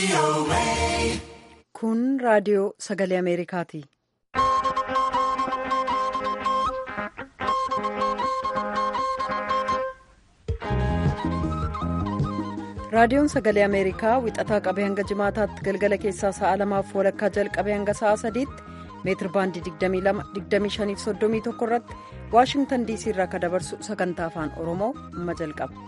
Kun raadiyoo sagalee Ameerikaati. Raadiyoon sagalee Ameerikaa wixataa qabee hanga jimaataatti galgala keessaa sa'a lamaaf walakkaa jalqabee hanga sa'a sadiitti meetir baandii 22-25-31 irratti waashingtan diisii irraa kan dabarsu sagantaa afaan oromoo amma jalqaba.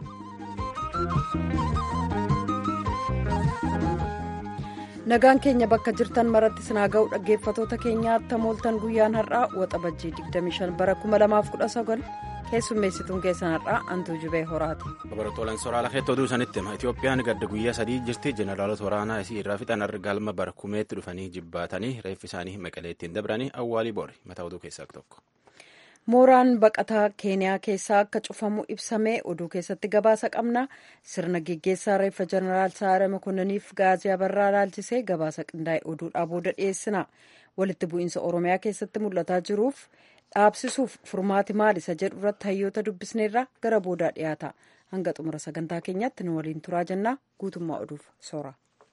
nagaan keenya bakka jirtan maratti sinaa ga'u dhaggeeffatoota keenyaatti mooltan guyyaan har'aa waxabajjii 25 bara 2019 keessummeessituun keessan har'aa antuu jubee horaati. Barattoowwan soraala keetti oduu sanitti hima Itoophiyaan gadda guyyaa sadii jirti jeneraalota waraanaa isii irraa fixan arga galma barkumeetti dhufanii jibbaatanii reeffi isaanii maqaleettiin dabranii awwaalii boori mataa oduu keessaa tokko. mooraan baqataa keeniyaa keessaa akka cufamu ibsamee oduu keessatti gabaasa qabna sirna geggeessaa reeffa jeneraal saare makonnaniif gaazii abarraa laalchisee gabaasa qindaa'e oduudhaa booda dhiyeessina walitti bu'iinsa oromiyaa keessatti mul'ataa jiruuf dhaabsisuuf furmaati maal isa jedhu irratti hayyoota dubbisneerra gara boodaa dhiyaata hanga xumura sagantaa keenyaatti nu waliin turaa jennaa guutummaa oduuf soora.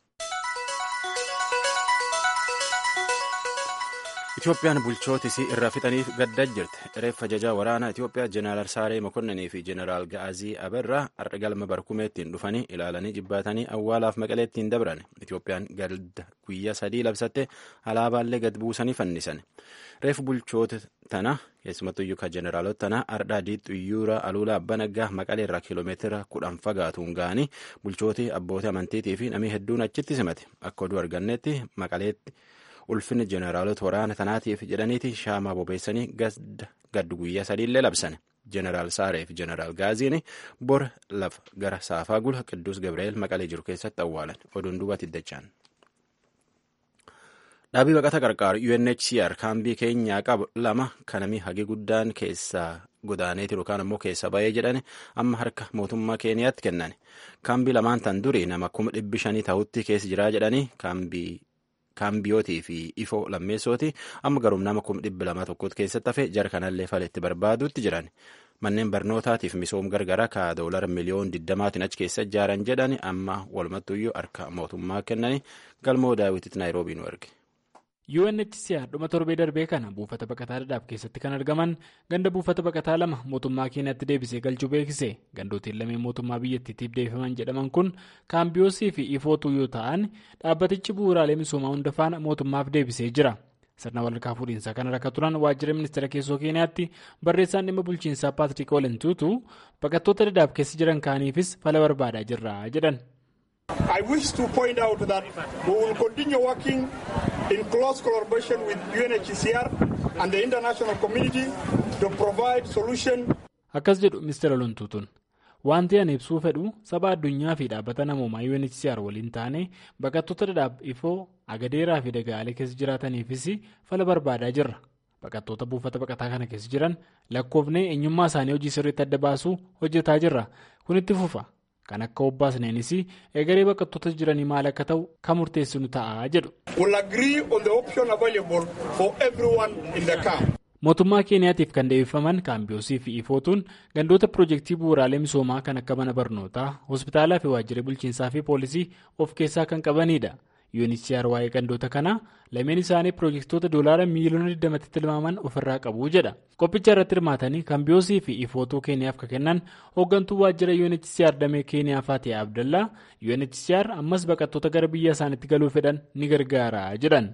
Itoophiyaan bulchoota isii irraa fixaniif gaddaa jirti. Reeffa ajajaa waraanaa Itoophiyaa Jeneraal Saaree Mokonninii fi Jeneraal Ga'azii Abarraa har'a galma barkumeettiin dhufanii ilaalanii jibbaatanii awwaalaaf maqaleettiin dabran. Itoophiyaan gadda guyyaa sadii labsatte alaabaallee gad buusanii fannisan. Reeffa bulchoota tana keessumattuyyuu kan Jeneraalota tana har'a adii xuyyuura aluula abbaa naggaa maqalee irraa kiiloomeetira kudhan fagaatuun ga'anii bulchooti abbootii amantiitii fi namni hedduun achitti simate. Akka oduu argannetti maqaleetti. ulfinni jeneraalota waraana tanaatiif jedhaniiti shaamaa bobeessanii gaddu guyyaa sadiillee labsan jeneraal saaree fi jeneraal gaaziin bor lafa gara saafaa gula qidduus gabri'eel maqalee jiru keessatti awwaalan oduun duubatti iddachaan. dhaabii baqata qarqaaru UNHCR kaambii keenyaa qabu lama kanamii hagi guddaan keessaa godaaneeti yookaan ammoo keessa ba'ee jedhani amma harka mootummaa keeniyaatti kennan kaambii lamaan tan durii nama kuma dhibbi shanii ta'utti keessa jiraa jedhanii kaambii. kaambiyootii fi ifoo lammeessooti amma garuum nama kuma dhibba lama tokkotti keessatti hafe jara kanallee faletti barbaaduutti jiran manneen barnootaatiif misoom gargaraa ka doolara miliyoon digdamaatiin achi keessa ijaaran jedhan amma walumattuyyuu harka mootummaa kennanii galmoo daawwititti naayiroobii nu erge. UNHCR dhuma torbee darbee kana buufata baqataa dhadhaaf keessatti kan argaman ganda buufata baqataa lama mootummaa keenyatti deebisee galchuu beeksise gandootiin lameen mootummaa biyyattiitiif deebifaman jedhaman kun kaambiyoosii fi ifootuu yoo ta'an dhaabbatichi bu'uuraalee misoomaa hunda faana mootummaaf deebisee jira sirna walharkaa fuudhiinsaa kana rakka turan waajjira ministeera keessoo keenyaatti barreessaan dhimma bulchiinsaa paatrik oolentuutu baqattoota dhadhaaf keessa jiran kaaniifis fala barbaadaa jirra jedhan. I wish to point out that we will continue working in close collaboration with UNHCR and the international community to provide solution. Akkas jedhu Mr. Olontuutun wanti ani ibsuu fedhu saba addunyaa fi dhaabbata namoomaa UNHCR waliin taane baqattoota dhadhaaf ifoo agadeeraa fi dagaalee keessa jiraataniifis fala barbaadaa jirra. Baqattoota buufata baqataa kana keessa jiran lakkoofnee eenyummaa isaanii hojii sirriitti adda baasuu hojjetaa jirra. Kun itti fufa. Kan akka obbaasneenis egeree baqattoota jiranii maal akka ta'u kan murteessinu ta'a jedhu. Mootummaa Keeniyaatiif kan deebifaman kaambiyoosii fi ifootuun gandoota piroojeektii bu'uuraalee misoomaa kan akka mana barnootaa, hospitaalaa fi waajjira bulchiinsaa fi poolisii of keessaa kan qabanidha. UNHCR waa'ee gandoota kanaa lameen isaanii piroojeektoota doolaara miiliyoona 20tti tilmaaman ofirraa qabu jedha. Qophicha irratti hirmaatanii kaambiyoosii fi ifootuu keeniyaaf kan kennan hooggantuu waajjira UNHCR damee keeniyaa Faatee Abdallaa UNHCR ammas baqattoota gara biyya isaaniitti galuu fedhan ni gargaara jedhan.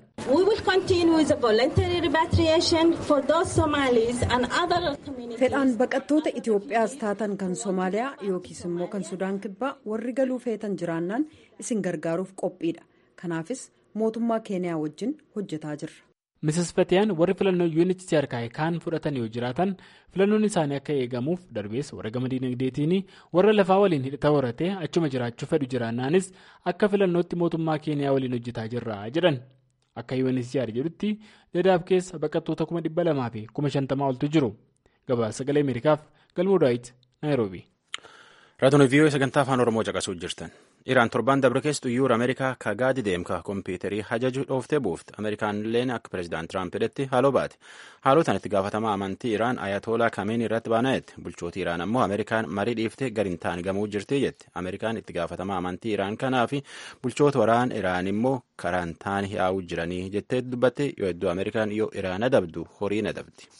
fedhaan baqattoota Itoophiyaas taatan kan Somaaliyaa yookiis immoo kan Sudaan kibbaa warri galuu feetan jiraannaan isin gargaaruuf qophiidha. kanaafis mootummaa keeniyaa wajjin hojjetaa jirra. Mrs. Fatiyaan warri filannoo UNHCR kaa'e kaan fudhatan yoo jiraatan filannoon isaanii akka eegamuuf darbees warra gama dinagdeetiin warra lafaa waliin hidhata horatee achuma jiraachuu fedhu jiraannaanis akka filannootti mootummaa keeniyaa waliin hojjetaa jirra jedhan. Akka UNHCR jedhutti dadaab keessa baqattoota kuma dhibba lamaa fi kuma shantamaa oltu jiru. Gabaasa sagalee Ameerikaaf galmoo daawit Naayiroobi. Raadiyoo viiyoo sagantaa afaan Oromoo caqasuu jirtan. Iraan torbaan dabre keessattuu yuura Ameerikaa ka gaadi deemka kompiitarii hajaju dhooftee buufte. Ameerikaan illeen akka pireezidaant Tiraamp jedhetti haaloo baate. Haaloo tan itti gaafatamaa amantii Iraan Ayatoolaa Kameen irratti baana'etti. Bulchooti Iraan ammoo Ameerikaan marii dhiiftee gadi hin taane gamuu jirti jette. Ameerikaan itti gaafatamaa amantii Iraan kanaa fi bulchoota waraana Iraan immoo karaan taane yaa'uu jiranii jettee dubbatte yoo hedduu Ameerikaan yoo Iraan adabdu horii adabdi.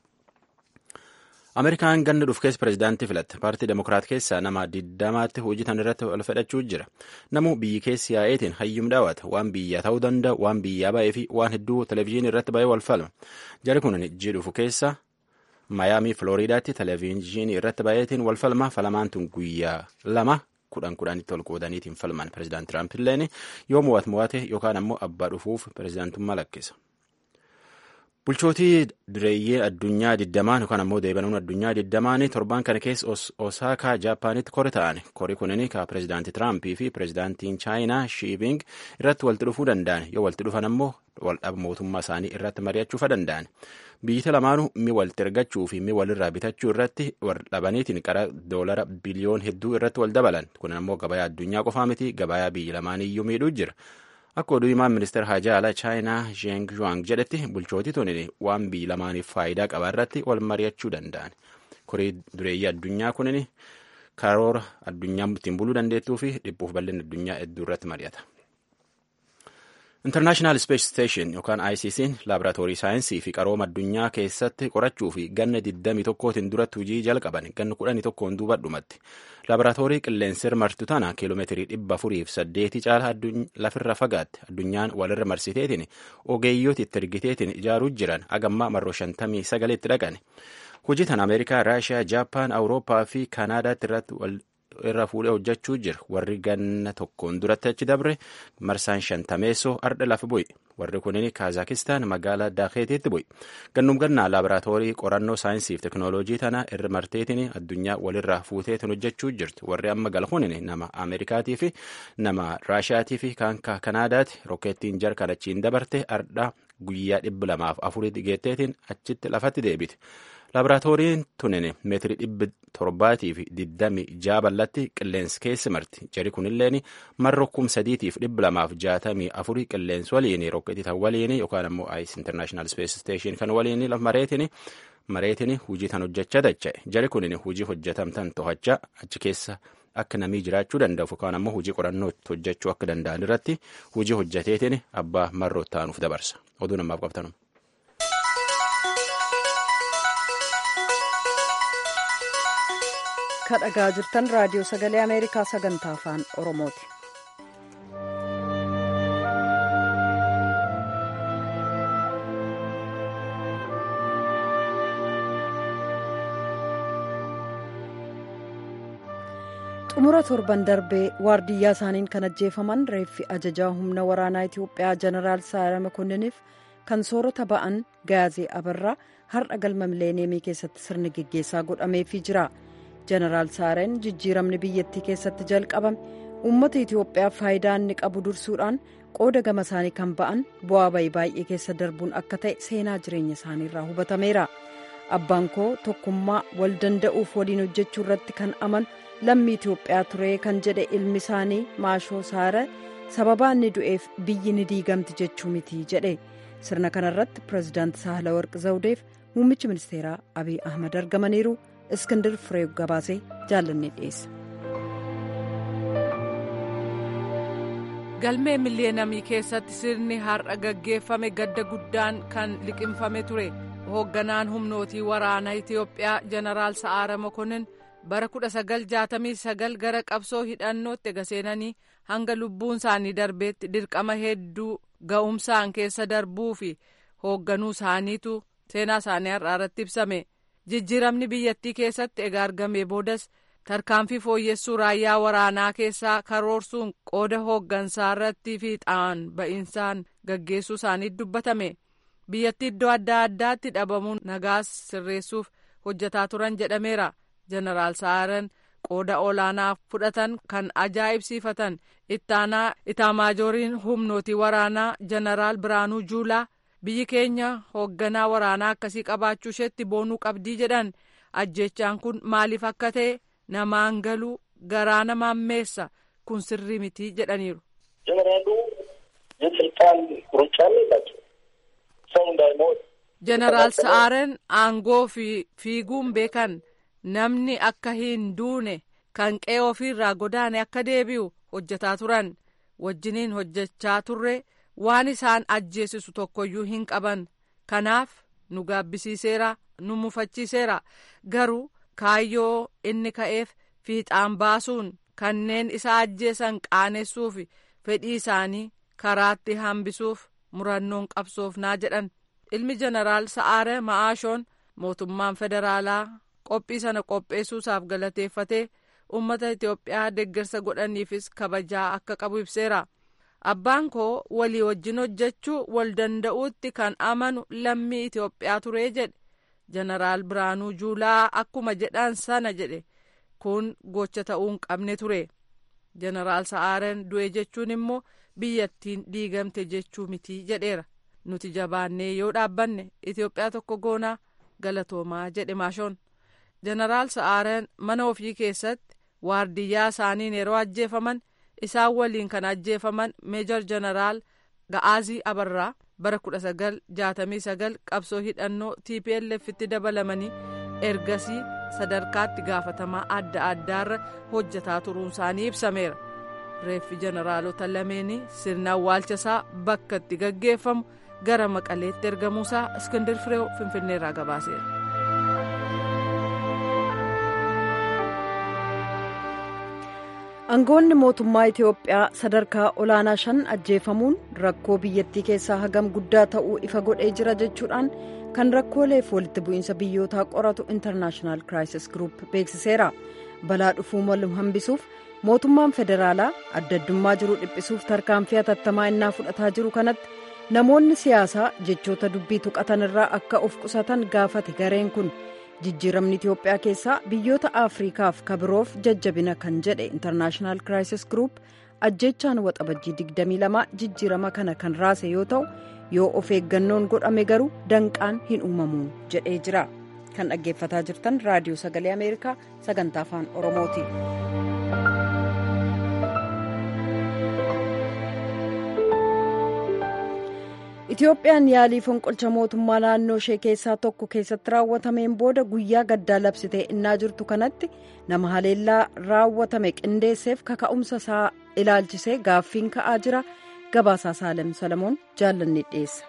Ameerikaan ganna dhufu keessa pireezidaantii filatte. Paartii Demokiraat keessaa nama diddamaatti hojiitan irratti wal fedhachuu jira. Namu biyyi keessi yaa'eetiin hayyum daawwata. Waan biyyaa ta'uu danda'a, waan biyyaa ba'ee fi waan hedduu televezyiinii irratti ba'ee wal falma. Jari kun ijji dhufu keessa Maayaamii Filooriidaatti televezyiinii irratti ba'eetiin wal falma. Falamaan tun guyyaa lama kudhan kudhanitti ol qoodaniitiin falman. Pireezidaant Tiraamp illeen yoo mo'at mo'ate yookaan ammoo abbaa dhufuuf pireezidaantummaa lakkisa. Bulchootii direeyyee addunyaa digdamaan yookaan ammoo deebanuun addunyaa digdamaanii torban kana keessa Osaakaa Jaapaanitti kori ta'an. Kori kunin ka pireezidaantii Tiraampii fi pireezidaantiin Chaayinaa Shiibing irratti walitti dhufuu danda'an. Yoo walitti dhufan ammoo waldhaba mootummaa isaanii irratti mari'achuufa danda'an. Biyyi lamaanuu mi walitti ergachuu fi mi walirraa bitachuu irratti waldhabaniitiin qara doolara biliyoon hedduu irratti wal dabalan. Kun ammoo gabayaa addunyaa qofaa miti gabayaa biyyi lamaaniyyuu miidhuu jira. Akka oduu himaan ministeera hajaa alaa chaayinaa Zheng Zhuang jedhetti bulchootii tuni waan biyyi lamaaniif faayidaa qaba irratti wal mari'achuu danda'an. Korii dureeyyii addunyaa kunin karoora addunyaa ittiin buluu dandeettuu fi dhibbuuf bal'inni addunyaa hedduu irratti mari'ata. International Space Station yookaan ICC'n laaboraatoorii saayinsii fi qarooma addunyaa keessatti qorachuu fi ganna 21tiin duratti hojii jalqaban ganna 11 duuba dhumatti. Laaboraatoorii qilleensir martu tana kiiloomeetirii dhibba afuriif saddeetii caala lafirra fagaatte addunyaan walirra marsiteetiin ogeeyyooti itti ergiteetiin ijaaruu jiran agammaa marroo shantamii sagaleetti dhaqan. Hojii tan Ameerikaa, Raashiyaa, Jaappaan, Awurooppaa fi Kaanaadaatti irratti irra fuudhee hojjechuu jira. Warri ganna tokkoon duratti achi dabre marsaan shantameessoo ardha lafa bu'i. Warri kunin Kaazakistaan magaalaa Daakeetiitti bu'i. Gannum gannaa laaboraatoorii qorannoo saayinsii fi teknooloojii tana irra marteetiin addunyaa walirraa fuuteetiin hojjechuu jirti. Warri amma galhuun nama Ameerikaatii fi nama Raashiyaatii fi kan Kanaadaati. Rokkeettiin jarkan achiin dabarte ardha guyyaa dhibba lamaaf afurii geetteetiin achitti lafatti deebite. Laaboraatooriin tunin meetirii dhibba torbaatii fi digdami jaa bal'atti qilleensi keessa marti. Jari kunilleen marro kum sadiitiif dhibba lamaaf jaatamii afurii qilleensi waliin rokketii tan waliin yookaan ammoo ayis international space station kan waliin mareetiin mareetiin hujii tan hojjechaa dacha'e. Jari kunin hujii hojjetamtan to'achaa achi keessa akka namii jiraachuu danda'u yookaan ammoo hujii qorannoo hojjechuu akka danda'an irratti hujii hojjeteetiin abbaa marroo ta'anuuf dabarsa. Oduu namaaf qabtanu. ka dhagaa jirtan raadiyoo sagalee ameerikaa sagantaa afaan oromooti. xumura torban darbee waardiyyaa isaaniin kan ajjeefaman reeffi ajajaa humna waraanaa itiyoophiyaa jeneraal saara makonniniif kan soorata ba'an gaazee abarraa har'a galma mileeniyeemii keessatti sirni geggeessaa godhameefii jira. jeneraal saareen jijjiiramni biyyattii keessatti jalqabame uummata itiyoophiyaaf faayidaa inni qabu dursuudhaan qooda gama isaanii kan ba'an bu'aa bayii baay'ee keessa darbuun akka ta'e seenaa jireenya isaaniirraa hubatameera abbaan koo tokkummaa wal danda'uuf waliin hojjechuu irratti kan amanu lammii itiyoophiyaa ture kan jedhe ilmi isaanii maashoo saara sababaa inni du'eef biyyi ni diigamti jechuu miti jedhe sirna kanarratti pireezidaanti saahalawarq zawudeef muummichi ministeeraa abiy ahmad argamaniiru. እስክንድር ፍሬው ገባሴ jaallanne dhiyeessa. galmee miliyeenamii keessatti sirni har'a gaggeeffame gadda guddaan kan liqimfame ture hoogganaan humnootii waraanaa itiyoophiyaa jeneraal sa'aara mokonnin bara 1969 gara qabsoo hidhannootti ega seenanii hanga lubbuun isaanii darbeetti dirqama hedduu ga'umsaan keessa darbuu fi hoogganuu isaaniitu seenaa isaanii har'aa irratti ibsame. jijjiiramni biyyattii keessatti egaa argamee boodas tarkaanfii fooyyessuu raayyaa waraanaa keessaa karoorsuun qooda hooggansaa irratti fiixaan ba'insaan gaggeessuu isaaniitu dubbatame biyyattii iddoo adda addaatti dhabamuun nagaas sirreessuuf hojjetaa turan jedhameera jeneraal sa'aaran qooda olaanaa fudhatan kan ajaa'ibsiifatan ittaanaa itaamaajooriin humnootii waraanaa jeneraal biraanuu juulaa. biyyi keenya hoogganaa waraanaa akkasii qabaachuu isheetti boonuu qabdii jedhan ajjechaan kun maaliif akka ta'e namaan galuu garaa namaan meessa kun sirrii mitii jedhaniiru. ጀነራሉ የስልጣን ሩጫ የላቸው ሰው እንዳይሞት jeneraal sa'aaren aangoo fi fiiguun beekan namni akka hin duune kan qe'ee ofiirraa godaane akka deebi'u hojjetaa turan wajjiniin hojjechaa turre waan isaan ajjeesisu tokkoyyuu hin qaban kanaaf nu gaabbisiiseera nu mufachiiseera garuu kaayyoo inni ka'eef fiixaan baasuun kanneen isa ajjeesan qaanessuuf fedhii isaanii karaatti hambisuuf murannoon qabsoofnaa jedhan ilmi jeneraal sa'aare ma'aashoon mootummaan federaalaa qophii sana qopheessuusaaf galateeffatee uummata itiyoophiyaa deeggarsa godhaniifis kabajaa akka qabu ibseera abbaan koo walii wajjin hojjechuu wal danda'uutti kan amanu lammii itiyoophiyaa turee jedhe jeneraal biraanuu juulaa akkuma jedhan sana jedhe kun gocha ta'uu hin qabne ture jeneraal sa'aaren du'e jechuun immoo biyyattiin diigamte jechuu mitii jedheera nuti jabaannee yoo dhaabbanne itiyoophiyaa tokko goonaa galatoomaa jedhe maashoon jeneraal sa'aaren mana ofii keessatti waardiyyaa isaaniin yeroo ajjeefaman isaan waliin kan ajjeefaman meejor jeneraal ga'aazii abarraa bara 1969 qabsoo hidhannoo tplf'tti dabalamanii ergasii sadarkaatti gaafatamaa adda addaarra hojjetaa turuun isaanii ibsameera reeffi jeneraalota lameenii sirna awwaalchasaa bakka itti gaggeeffamu gara maqaleetti ergamuusaa iskindir fireew finfinneerraa gabaaseera. aangoonni mootummaa itiyoophiyaa sadarkaa olaanaa shan ajjeefamuun rakkoo biyyattii keessaa hagam guddaa ta'uu ifa godhee jira jechuudhaan kan rakkooleef walitti bu'iinsa biyyootaa qoratu intarnaashinaal kiraayisis giruup beeksiseera balaa dhufuu malu hambisuuf mootummaan federaalaa adda addummaa jiru dhiphisuuf tarkaanfii hatattamaa innaa fudhataa jiru kanatti namoonni siyaasaa jechoota dubbii tuqatan irraa akka of qusatan gaafate gareen kun. jijjiiramni itiyoophiyaa keessaa biyyoota afriikaaf kabiroof jajjabina kan jedhe intarnaashinaal kiraayisis giruup ajjechaan waxabajjii 22 jijjiirama kana kan raase yoo ta'u yoo of eeggannoon godhame garuu danqaan hin uumamu jedhee jira kan dhaggeeffataa jirtan raadiyoo sagalee ameerikaa sagantaa afaan oromooti. itiyoophiyaan yaalii fonqolcha mootummaa naannoo ishee keessaa tokko keessatti raawwatameen booda guyyaa gaddaa labsitee innaa jirtu kanatti nama haleellaa raawwatame qindeesseef kaka'umsa isaa ilaalchisee gaaffiin ka'aa jira gabaasaa saalem salamoon jaallanni dhiyeessa.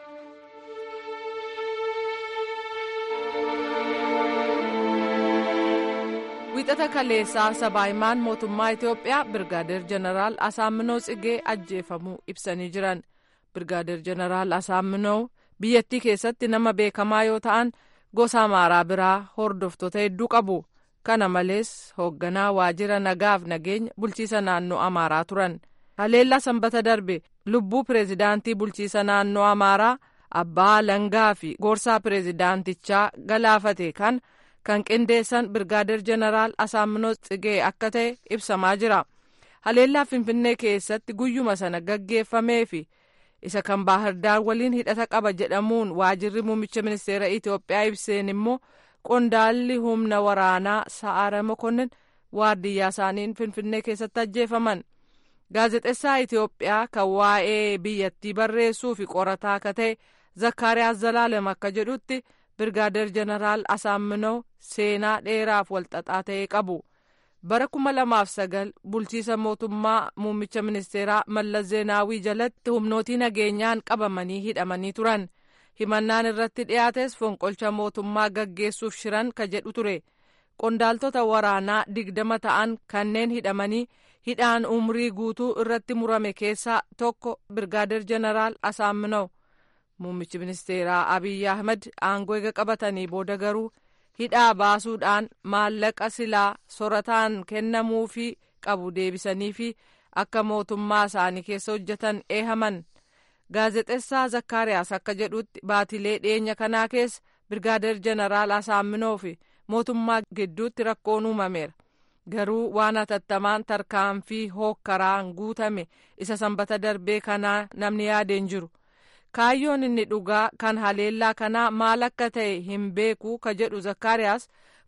wiixata kaleessaa sabaahimaan mootummaa itiyoophiyaa birgaadeer jeneraal asaaminoo tsigee ajjeefamuu ibsanii jiran. birgaadeer jeneraal asaaminoo biyyattii keessatti nama beekamaa yoo ta'an gosa amaaraa biraa hordoftoota hedduu qabu kana malees hoogganaa waajjira nagaaf nageenya bulchiisa naannoo amaaraa turan haleellaa sanbata darbe lubbuu pireezidaantii bulchiisa naannoo amaaraa abbaa langaa fi gorsaa pireezidaantichaa galaafate kan kan qindeessan birgaadeer jeneraal asaaminoo tsigee akka ta'e ibsamaa jira haleellaa finfinnee keessatti guyyuma sana gaggeeffamee fi isa kan baahirdaar waliin hidhata qaba jedhamuun waajirri muummicha ministeera itiyoophiyaa ibseen immoo qondaalli humna waraanaa sa'aara mokonnin waardiyyaa isaaniin finfinnee keessatti ajjeefaman gaazexessaa itiyoophiyaa kan waa'ee biyyattii barreessuu fi qorataa akka ta'e zakkaariyaas zalaalem akka jedhutti birgaadeer jeneraal asaaminoo seenaa dheeraaf walxaxaa ta'e qabu. bara kuma lamaaf sagal bulchiisa mootummaa muummicha ministeeraa mallas zeenaawii jalatti humnootii nageenyaan qabamanii hidhamanii turan himannaan irratti dhiyaates fonqolcha mootummaa gaggeessuuf shiran ka jedhu ture qondaaltota waraanaa digdama ta'an kanneen hidhamanii hidhaan umrii guutuu irratti murame keessaa tokko birgaadeer jeneraal asaaminoo muummichi ministeeraa abiyyi ahmed aangoo eega qabatanii booda garuu hidhaa baasuudhaan maallaqa silaa sorataan kennamuufii qabu deebisanii fi akka mootummaa isaanii keessa hojjetan eehaman gaazexessaa zakkaariyaas akka jedhutti baatilee dhiyeenya kanaa keessa birgaadeer jeneraal asaaminoo fi mootummaa gidduutti rakkoon uumameera garuu waan hatattamaan tarkaanfii hookkaraan guutame isa sanbata darbee kanaa namni yaadeen jiru. kaayyoon inni dhugaa kan haleellaa kanaa maal akka ta'e hin beeku ka jedhu zakkaariyaas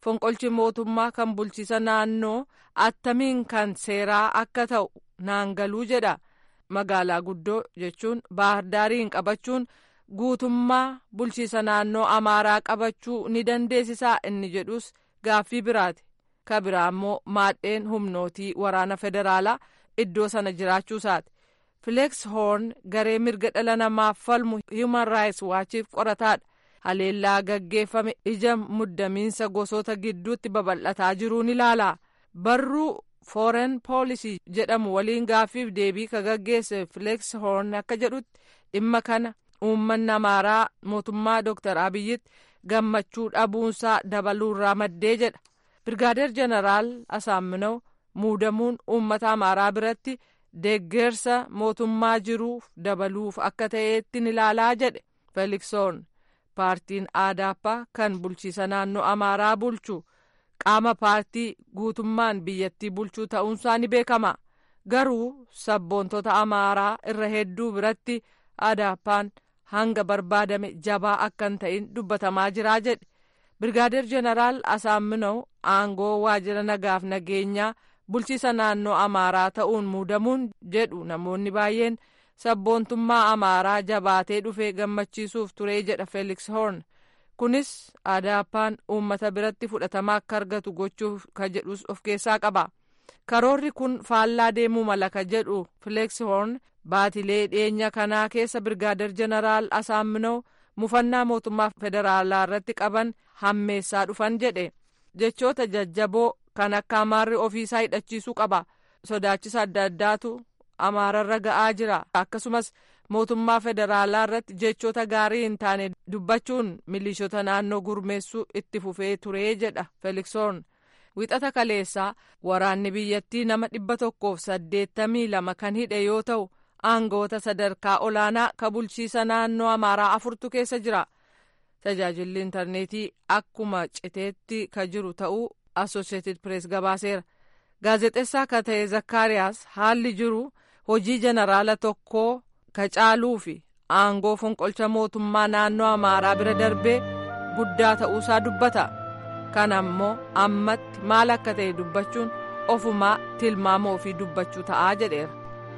fonqolchi mootummaa kan bulchiisa naannoo attamiin kan seeraa akka ta'u naangaluu jedha magaalaa guddoo jechuun baahirdaariin qabachuun guutummaa bulchiisa naannoo amaaraa qabachuu ni dandeessisaa inni jedhus gaaffii biraati ka biraa immoo maadheen humnootii waraana federaalaa iddoo sana jiraachuusaati fileeks hoorn garee mirga dhala namaaf falmu human rights waachiif qorataadha haleellaa gaggeeffame ija muddamiinsa gosoota gidduutti babal'ataa jiruun ilaala barruu foreign policy jedhamu waliin gaaffiif deebii ka gaggeesse fileeks hoorn akka jedhutti dhimma kana uummanni amaaraa mootummaa dooktar abiyyitti gammachuu dhabuunsaa dabaluurraa maddee jedha birgaadeer jeneraal asaaminaw muudamuun uummata amaaraa biratti deeggarsa mootummaa jiruuf dabaluuf akka ta'eetti ilaalaa jedhe feeliksoon paartiin aadaappaa kan bulchiisa naannoo amaaraa bulchu qaama paartii guutummaan biyyattii bulchuu ta'uunsaa ni beekama garuu sabboontota amaaraa irra hedduu biratti aadaappaan hanga barbaadame jabaa akka hin ta'in dubbatamaa jiraa jedhe birgaadeer jeneraal asaaminaw aangoo waajjira nagaaf nageenyaa bulchiisa naannoo amaaraa ta'uun muudamuun jedhu namoonni baay'een sabboontummaa amaaraa jabaatee dhufee gammachiisuuf turee jedha feeliks hoorn kunis aadaappaan uummata biratti fudhatama akka argatu gochuuf ka jedhus of keessaa qaba karoorri kun faallaa deemuu mala ka jedhu fileeks hoorn baatilee dhiyeenya kanaa keessa birgaadeer jeneraal asaaminaw mufannaa mootummaa federaalaa irratti qaban hammeessaa dhufan jedhe jechoota jajjaboo kan akka amaarri ofiisaa hidhachiisuu qaba sodaachisa adda addaatu amaararra ga'aa jira akkasumas mootummaa federaalaa irratti jechoota gaarii hin taane dubbachuun milishoota naannoo gurmeessuu itti fufee turee jedha feeliksoon wixata kaleessaa waraanni biyyattii nama dhibba tokkoof saddeettamii lama kan hidhe yoo ta'u aangoota sadarkaa olaanaa ka bulchiisa naannoo amaaraa afurtu keessa jira tajaajilli intarneetii akkuma citeetti ka jiru ta'uu asosheetid pirees gabaaseera gaazexeessaa ka ta'e zakkaariyaas haalli jiru hojii jeneraala tokkoo ka caaluu fi aangoo fonqolcha mootummaa naannoo amaaraa bira darbee guddaa ta'uusaa dubbata kana ammoo ammatti maal akka ta'e dubbachuun ofumaa tilmaama ofii dubbachuu ta'aa jedheera.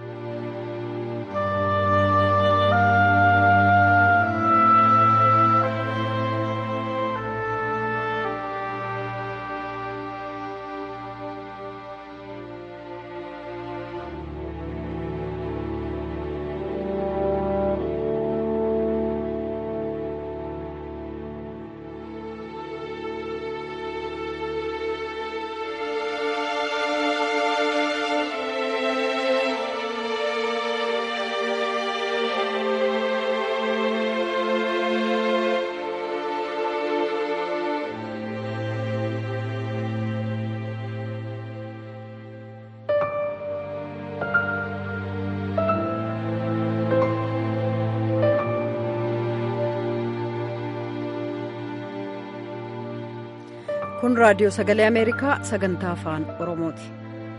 kun raadiyoo sagalee ameerikaa sagantaa afaan oromooti.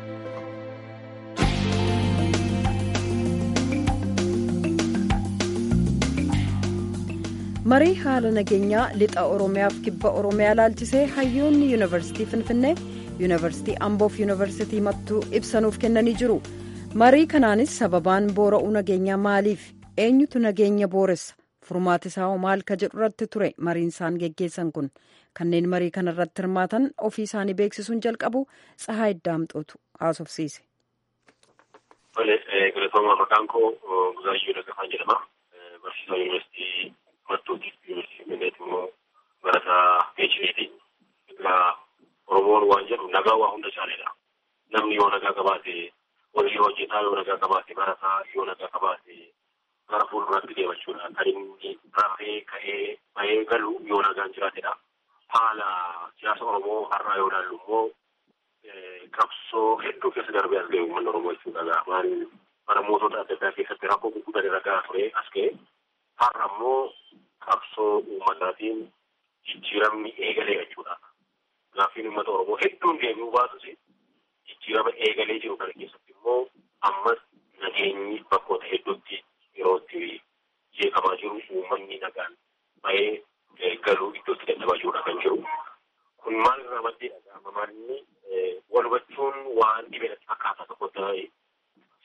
marii haala nageenyaa lixa oromiyaaf kibba oromiyaa laalchisee hayyoonni yuunivarsiitii finfinnee yuunivarsiitii amboof yuunivarsiitii mattuu ibsanuuf kennanii jiru marii kanaanis sababaan boora'uu nageenyaa maaliif eenyutu nageenya booressa furmaati isaa maal ka jedhu irratti ture mariin isaan geggeessan kun kanneen marii kana irratti hirmaatan ofii isaanii beeksisuun jalqabu tsahaa iddaamxootu haasofsiise. Galatooma maqaan koo Buzaayyoo Daggafaan jedhama. Barsiisaa yuunivarsiitii Mattuuti. Yuunivarsiitii Finfinneeti immoo barataa PhD'ti. Egaa Oromoon waan jedhu nagaa waa hunda caaledha. Namni yoo nagaa qabaate hojii hojjetaa yoo nagaa qabaate barataa yoo nagaa qabaate gara fuulduraatti deemachuudha. Kan inni rafee ka'ee bahee galu yoo nagaan jiraatedha. Haala siyaasa Oromoo har'aa yoo ilaallu immoo qabsoo hedduu keessa darbee as ga'e uummanni Oromoo jechuudha. Maal bara mootota adda addaa keessatti rakkoo gurguddaan irra gahaa ture as ga'e. Har'a immoo qabsoo uummataatiin jijjiiramni eegalee jechuudha. Gaaffiin uummata Oromoo hedduun deebi'uu baatus jijjiirama eegalee jiru kana keessatti immoo ammas nageenyi bakkoota hedduutti yeroo itti jeeqamaa jiru uummanni nagaan bahee galuu iddootti dadhabaa jirudha kan jiru. Kun maal irraa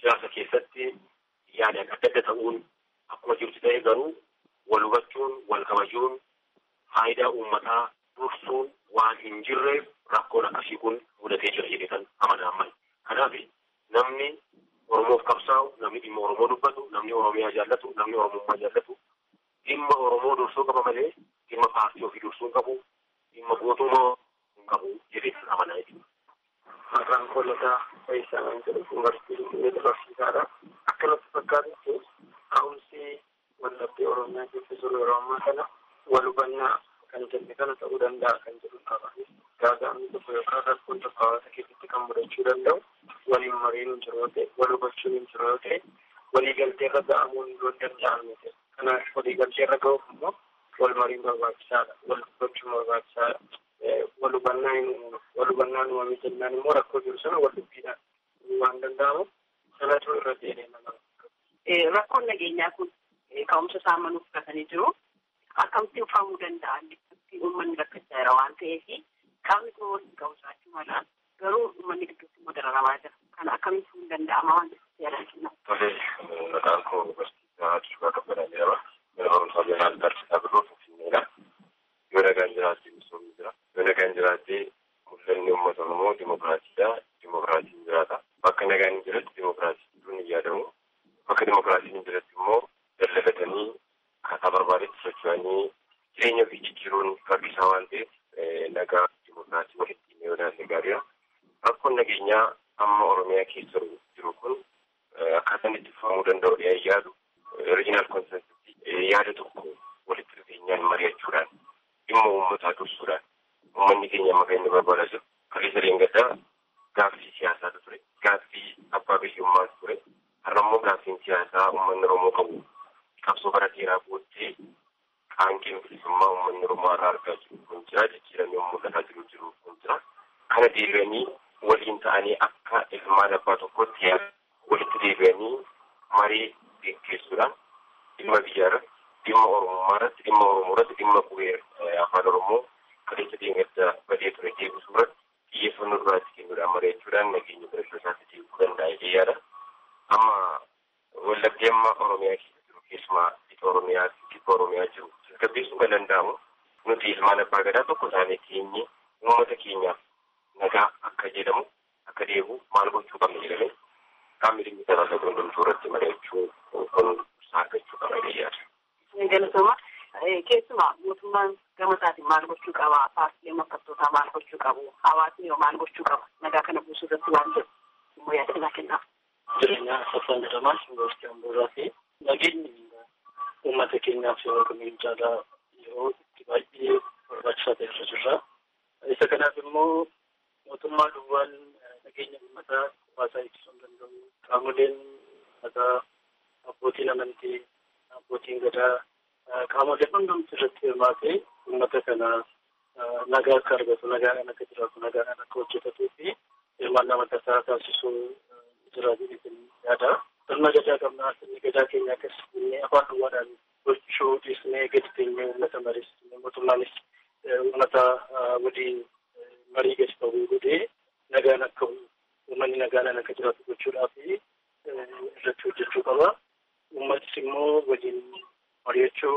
siyaasa keessatti yaadaan adda adda ta'uun akkuma jirtu ta'e garuu wal hubachuun wal kabajuun faayidaa uummataa dursuun waan hin jirreef rakkoon akkasii kun mudatee jira jedhee kan amanaan mali. Kanaaf namni Oromoof qabsaa'u, namni dhimma Oromoo dubbatu, namni Oromiyaa jaallatu, namni Oromummaa jaallatu dhimma Oromoo dursuu qaba malee dhimma paartii ofii dursuu hin qabu, dhimma gootummaa hin qabu jedhee kan amanaa jechuudha. Maqaan koolataa Faayisaa kan jedhu yuunivarsiitii Finfinnee barsiisaadha. Akkanatti fakkaatutti ka'umsi wallabdee Oromiyaa keessa jiru yeroo ammaa kana wal hubannaa kan jenne kana ta'uu danda'a kan jedhu qaba. Gaaga'amni tokko yookaan rakkoon tokko hawaasa keessatti kan mudachuu danda'u waliin mariin hin jiru yoo ta'e, wal hubachuun hin jiru yoo ta'e, walii galtee irra ga'amuun yoo danda'amu ta'e. Kanaaf walii galtee irra ga'uuf immoo wal mariin barbaachisaadha. Wal hubachuun barbaachisaadha. Wal hubannaan uumamee jennaan immoo rakkoo jiru sana wal dubbiidhaan waan danda'amu sanatu irra deemee nama. Rakkoon nageenyaa kun ka'umsa isaa manuu fudhatanii jiru. Akkamitti uffatamuu danda'a? Uummanni rakkachaa jira waan ta'eef qaamni kun waliin ka'umsaachuu mala. Garuu uummanni gidduutti immoo dararamaa jira. Kana akkamitti fuun danda'ama waan jedhan Tole, maqaan koo barsiisaa Addisuu Kabbadaa jedhama. Mana barumsaa Jeneraal Barsiisaa Birroo Finfinneedha. Yoo nagaan jiraatte misoomni jira. Yoo nagaan jiraatte mul'anni uummata Oromoo dimokiraatiidha. Dimokiraatiin jiraata. Bakka nagaan hin jiretti dimokiraasiin hin yaadamu. Bakka dimokiraasiin hin jiretti immoo dallalatanii akkaataa barbaadetti socho'anii jireenya ofii jijjiiruun rakkisaa waan ta'eef nagaa dimokiraasii walitti yoo ilaalle gaariidha. Rakkoon nageenyaa amma Oromiyaa keessa jiru kun akkaataan itti fufamuu danda'u dhiyaa yaadu oriijinaal konsensii yaada tokko walitti dhufeenyaan mari'achuudhaan dhimma uummataa dursuudhaan uummanni keenya amma kan inni barbaadaa jiru kaleessa leengaddaa gaaffii siyaasaatu ture gaaffii abbaa biyyummaatu ture har'a immoo gaaffiin siyaasaa uummanni Oromoo qabu qabsoo bara dheeraa booddee qaanqeen bilisummaa uummanni Oromoo irraa argaa jiru kun jira jijjiiramee mul'ataa jiru jiru kun jira kana deebi'anii waliin ta'anii akka ilmaan abbaa tokkotti walitti deebi'anii marii geggeessuudhaan dhimma biyyaa irratti dhimma oromummaa irratti dhimma oromoo irratti dhimma qubee afaan oromoo kaleessa deemadda badee ture deebisuu irratti xiyyeeffannoo duraatti kennuudhaan mari'achuudhaan nageenya barachuu isaatti deebisuu danda'a jedhee yaada. Amma wallabdee amma oromiyaa keessa jiru keessumaa lixa oromiyaa kibba oromiyaa jiru tasgabbeessuu kan danda'amu nuti ilmaan abbaa gadaa tokko taanee teenyee uummata keenyaaf nagaa akka jedhamu akka deebi'u maal gochuu qabna jedhamee qaamni dhimmi talaallatu hundumtuu irratti mari'achuu kun saakachuu qaba jedhee Galatoomaa keessumaa mootummaan gama isaatiin maal gochuu qaba? Paartileen morkattootaa maal gochuu qabu? Hawaasni yoo maal gochuu qaba? Nagaa kana buusuu irratti waan jiru immoo yaada naa kennaaf. Jireenya Saffaan jedhamaa Yuunivarsiitii Amboorraa fi nageenyi uummata keenyaaf yeroo kamiin caalaa yeroo itti baay'ee barbaachisaa ta'e irra jirra. Isa kanaaf immoo mootummaa duwwaan nageenya uummataa hawaasaa eegsisuu hin danda'u. Qaamoleen uummataa abbootiin amantii, abbootiin gadaa, qaamoleen hundumti irratti hirmaatee uummata kana nagaa akka argatu, nagaan akka jiraatu, nagaan akka hojjetatuu fi hirmaannaa mataa isaa taasisuu jiraatu jedhanii yaada. Sirna gadaa qabnaa, sirni gadaa keenya akkas jennee afaan duwwaadhaan gochuu dhiisnee gadi teenyee uummata mariisnee mootummaanis uummata waliin marii gadi ta'uu godhee nagaan akka uummanni nagaan akka jiraatu gochuudhaaf irratti hojjechuu qaba. Uummatis immoo waliin mari'achuu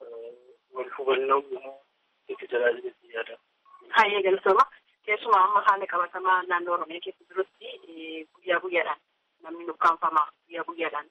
wal hubannoo uumuu itti tajaajilu yaada. Hayyee galatooma. Keessumaa amma haala qabatamaa naannoo Oromiyaa keessa jirutti guyyaa guyyaadhaan namni nukkaanfama guyyaa guyyaadhaan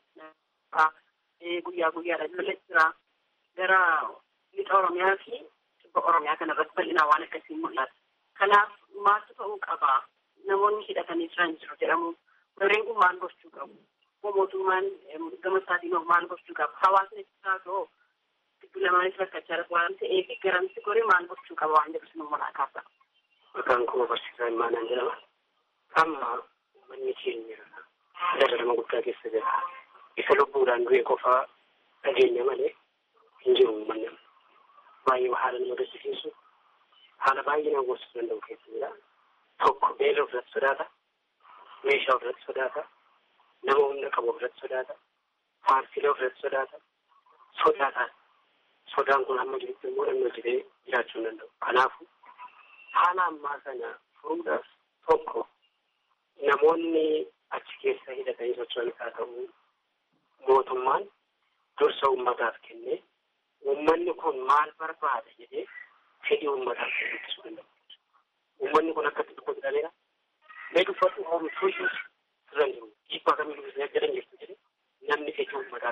guyyaa guyyaadhaan lola jira. Gara lixa Oromiyaa fi kibba Oromiyaa kana irratti bal'inaan waan akkasii mul'ata. Kanaaf maaltu ta'uu qaba? Namoonni hidhatanii jiran jiru jedhamu. Warreen kun maal gochuu qabu? Mootummaan gama isaatiin maal gochuu qaba? Hawaasni isaa ta'oo giddu lamaanis rakkachaa jira waan ta'eef garamsi goree maal gochuu qaba waan jedhu sinummaa naa kaasa. Maqaan koo barsiisaa Imaanaan jedhama. Amma manni keenya dararama guddaa keessa jira. Isa lubbuudhaan du'e qofaa dhageenya malee hin jiru uummanni. Baay'ee haala nama gaddisiisu haala baay'ee nama gorsisuu danda'u keessa jira. Tokko beela ofirratti sodaata. Meeshaa ofirratti sodaata. Nama humna qabu ofirratti sodaata. Paartiilee ofirratti sodaata. Sodaataan. Sodaan kun hamma jirutti immoo namni hojjetee jiraachuu hin danda'u. Kanaafuu haala ammaa kana furuudhaaf tokko namoonni achi keessa hidhatanii socho'anis haa ta'u mootummaan dursa uummataaf kennee uummanni kun maal barbaada jedhee fedhii uummataaf kennisu danda'u. Uummanni kun akkatti tokko jedhameera. Mee dubbatu oomishuu iyyuu sirra jiru. Dhiibbaa kamii dubbisanii jedhan jirtu jedhe namni fedhii uummataa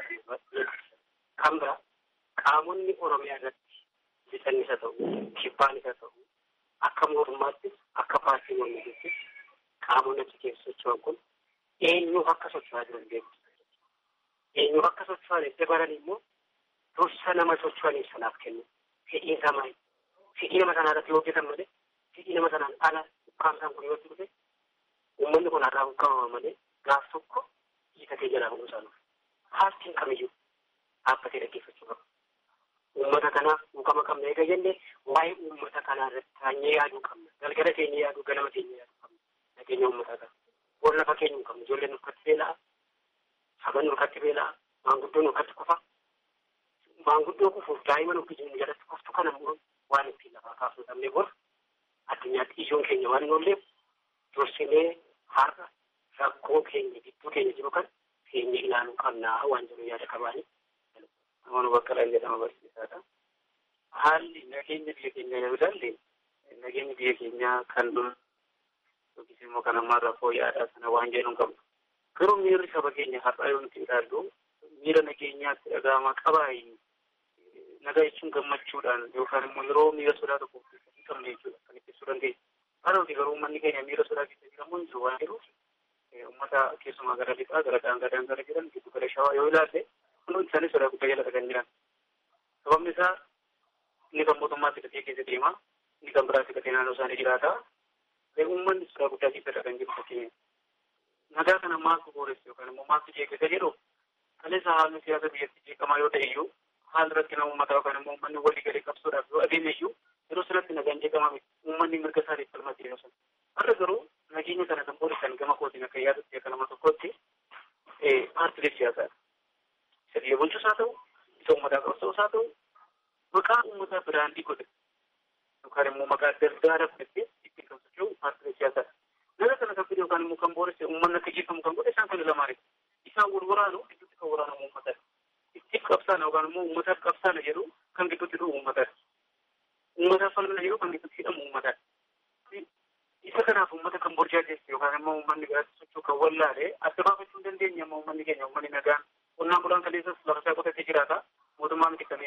kan biraa qaamonni Oromiyaa irratti bitannis haa ta'u, kibbaanis haa ta'u, akka mootummaattis akka paartii mormittis qaamonni achi keessa socho'an kun eenyuuf akka socho'aa jiran beeku. Eenyuuf akka socho'an edda baran immoo dursa nama socho'aniif sanaaf kennu. Fedhiin isaa maali? Fedhii nama sanaa irratti hojjetan malee fedhii nama sanaan ala ukkaamsaan kun yoo dhufe uummanni kun har'aa ukkaamama malee gaaf tokko hiikatee jalaa bahuu isaa nuuf. Paartiin kamiyyuu dhaabbatee dhaggeeffachuu qaba. Uummata kanaaf dhuukama qabna eega jenne waa'ee uummata kanaa irratti taanyee yaaduu qabna. Galgala teenyee yaaduu, ganama teenyee yaaduu qabna. Nageenya uummataa kana. Bor lafa keenya hin qabnu. Ijoolleen nurkatti beela'a. Saban nurkatti beela'a. Maanguddoon nurkatti kufa. Maanguddoo kufuuf daa'ima nuti jiru jalatti kuftu kana immoo waan ittiin lafaa kaasuu dhabnee bor addunyaatti ijoon keenya waan noolleef dursinee har'a rakkoo keenya gidduu keenya jiru kan keenya ilaaluu qabnaa waan jiru yaada qabaanii. Amanuu bakka lan jedhama barsiisaadha. Haalli nageenya biyya keenyaa yoo ilaalle nageenyi biyya keenyaa kan dur yookiis immoo kan ammaa rakkoo yaadaa sana waan jedhu hin qabnu. Garuu miirri saba keenya har'aa yoo nuti ilaallu miira nageenyaatti dhaga'amaa qabaayi. Nagaa jechuun gammachuudhaan yookaan immoo yeroo miira sodaa tokko hin qabne jechuudha kan ibsuu dandeenya. Haa ta'uti garuu uummanni keenya miira sodaa keessa jiramu hin jiru waan jiruuf uummata keessumaa gara lixaa gara daangaa daangaa jiran giddu gala shawaa yoo ilaalle hundi isaanii sodaa guddaa jala kan jiran. Sababni isaa inni kan mootummaatti gatee keessa deema, inni kan biraatti gatee naannoo isaanii jiraata. Uummanni sodaa guddaa keessa kan jiru fakkeenya. Nagaa kana maaltu booressu yookaan immoo maaltu jeeqisa jedhu kaleessa haalli siyaasa biyyatti jeeqamaa yoo ta'e iyyuu haalli rakkina uummataa yookaan immoo uummanni walii galee qabsoodhaaf yoo adeeme iyyuu yeroo sanatti nagaan jeeqamaa miti uummanni mirga isaatiif falmatti yeroo sana. Har'a garuu nageenya kana kan boorisan gama kootiin akka yaadutti akka nama tokkotti paartilee siyaasaadha. Sirrii bulchus haa ta'u, isa uummataa qabsoos haa ta'u, maqaa uummataa biraandii godhe yookaan immoo maqaa gargaara fudhatee ittiin kan socho'u paartilee siyaasaadha. Nama kana kan fide yookaan immoo kan booresse uummanni akka jeeqamu kan godhe isaan kana lamaani. Isaan wal waraanu gidduutti kan waraanamu uummatadha. Ittiif qabsaana yookaan immoo uummataaf qabsaana jedhu kan gidduutti dhufu uummatadha. Uummataaf falmina jedhu kan gidduutti hidhamu uummatadha. Isa kanaaf uummata kan burjaajessu yookaan immoo uummanni biraatti socho'u kan wallaale adda baafachuu hin dandeenye amma uummanni keenya uummanni nagaan qonnaan bulaan kaleessas lafa isaa qotatee jiraata. Mootummaa miti kan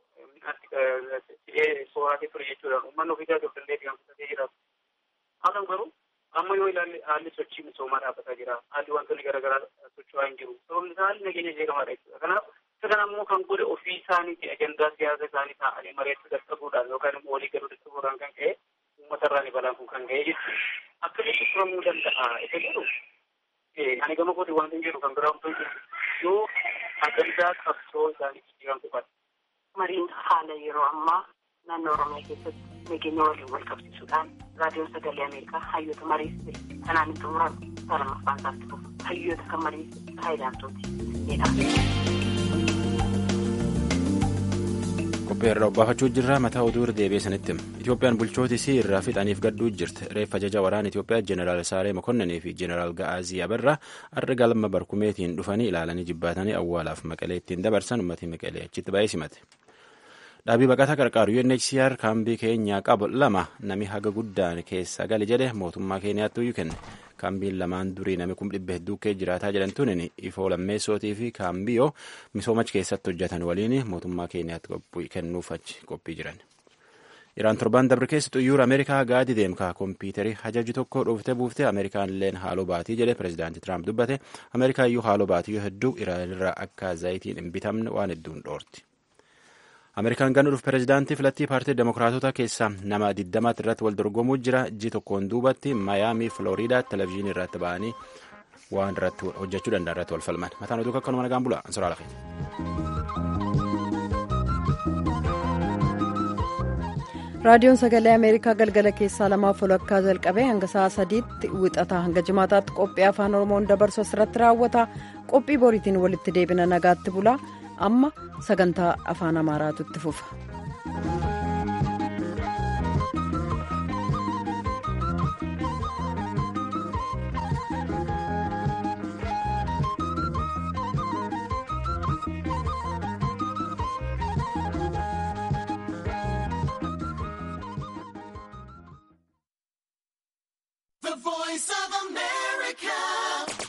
midhaan sooratee ture jechuudha. Uummanni ofii isaa danda'ee kan qotatee jiraatu. Haa ta'u garuu amma yoo ilaalle haalli sochii misoomaa dhaabbataa jira. Haalli wantoonni garaagaraa socho'aa hin jiru. Sababni isaa haalli nageenya jeeqamaadha jechuudha. Kanaaf isa kana immoo kan godhe ofii isaaniiti ajandaa siyaasa isaanii taa'anii mari'achuu dadhabuudhaan yookaan immoo walii galuu dadhabuudhaan kan ka'e uummatarraan balaan kun kan ga'e jechuudha. Akkamitti turamuu danda'a isa jedhu ani gama kooti waan hin jedhu kan biraa otoo jiru yoo ajandaa qabsoo isaanii jijjiiran qofaadha. Mariin haala yeroo ammaa naannoo Oromiyaa keessatti nageenya waliin wal qabsiisuudhaan raadiyoon sagalee Ameerikaa hayyoota mariisise kanaan hin xumuramu salamaffaan isaatti fufu hayyoota kan mariisise faayidaantooti jedha. qophii irraa obbaafachuu jirra mataa oduu irra deebi'ee sanitti itoophiyaan bulchoota isii irraa fixaniif gadduu jirti reeffa ajaja waraana itoophiyaa jeneraal saaree mokonnanii fi jeneraal ga'aazii abarraa har'a galma barkumeetiin dhufanii ilaalanii jibbaatanii awwaalaaf maqalee ittiin dabarsan uummatni maqalee achitti baay'ee simate. dhaabii baqataa qarqaaru UNHCR kaambii keenyaa qabu lama nami haga guddaan keessa gali jedhe mootummaa keeniyaatti iyyuu kenne kaambiin lamaan durii nami kum dhibba hedduu kee jiraataa jedhamtuun ifoo lammeessootii fi kaambiyoo misoomachi keessatti hojjetan waliin mootummaa keeniyaatti kennuuf achi qophii jiran. Iraan torban dabre keessa xuyyoora Ameerikaa gaadi deemkaa kompiitarii hajaju tokko dhooftee buuftee Ameerikaan illeen haaloo baatii jedhe pireezidaantii Tiraamp dubbate Ameerikaa iyyuu haaloo baatii hedduu Iraan irraa akka zayitiin hin bitamne waan hedduun dhoorti. Ameerikaan gannuudhuuf pireezidaantii filattii paartii demokiraatota keessaa nama 20 irratti wal dorgomuu jira. Ji tokkoon duubatti Maayaamii Filooriidaa televezyiinii irratti ba'anii waan irratti hojjechuu danda'an irratti wal falman. Mataan oduu akkanuma nagaan bula. Ansoraa lafee. raadiyoon sagalee ameerikaa galgala keessaa lamaaf walakkaa jalqabee hanga sa'a sadiitti wixataa hanga jimaataatti qophii afaan oromoon dabarsu asirratti raawwata qophii boriitiin walitti deebina nagaatti bula amma sagantaa afaan amaaraatu itti fufa. The voice of America.